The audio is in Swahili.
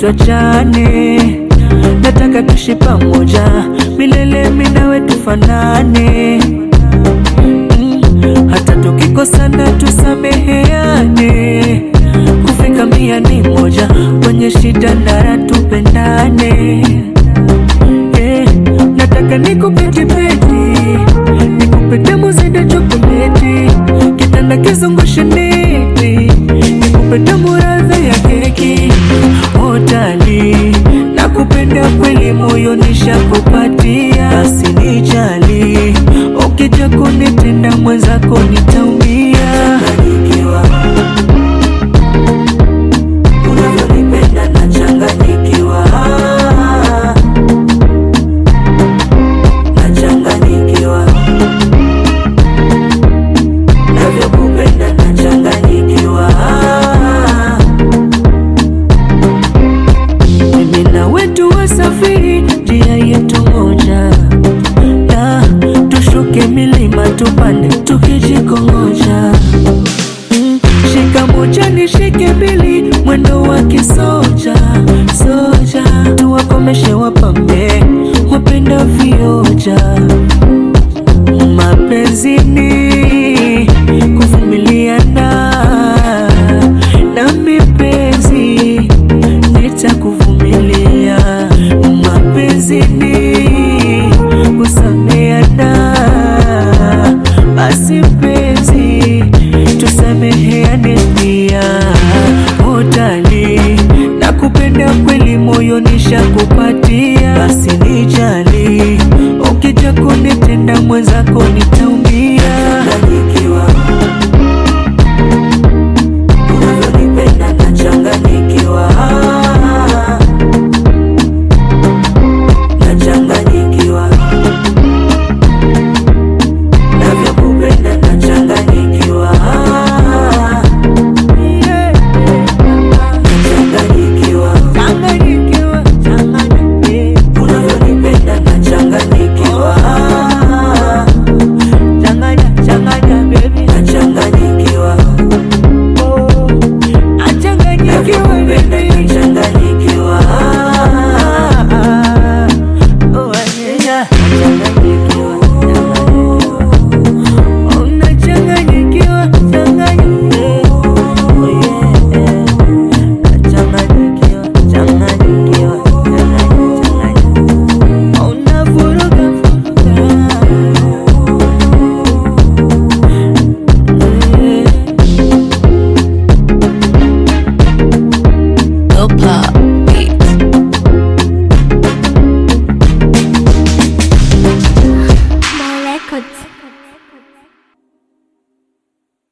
tuachane, nataka tuishi pamoja milele, mimi nawe tufanane mm, hata tukikosana tusameheane, kufika mia ni moja, kwenye shida na raha tupendane. Eh, nataka nikupe kibeti, nikupe tamu zaidi ya chokoleti, kitanda kizungushe neti, nikupe tamu radha ya keki. Otali, nakupenda kweli, moyo nishakupatia, basi nijali, ukija kunitenda mwenzako nitaumia. Nachanganyikiwa, unavyonipenda nachanganyikiwa nachanganyikiwa navyokupenda nachanganyikiwa mimi na wetu wasafiri njia yetu moja na tushuke milima tupande tukijikongoja Mm, shika moja nishike mbili mwendo wa kisoja soja tuwakomeshe wapambe wapenda vioja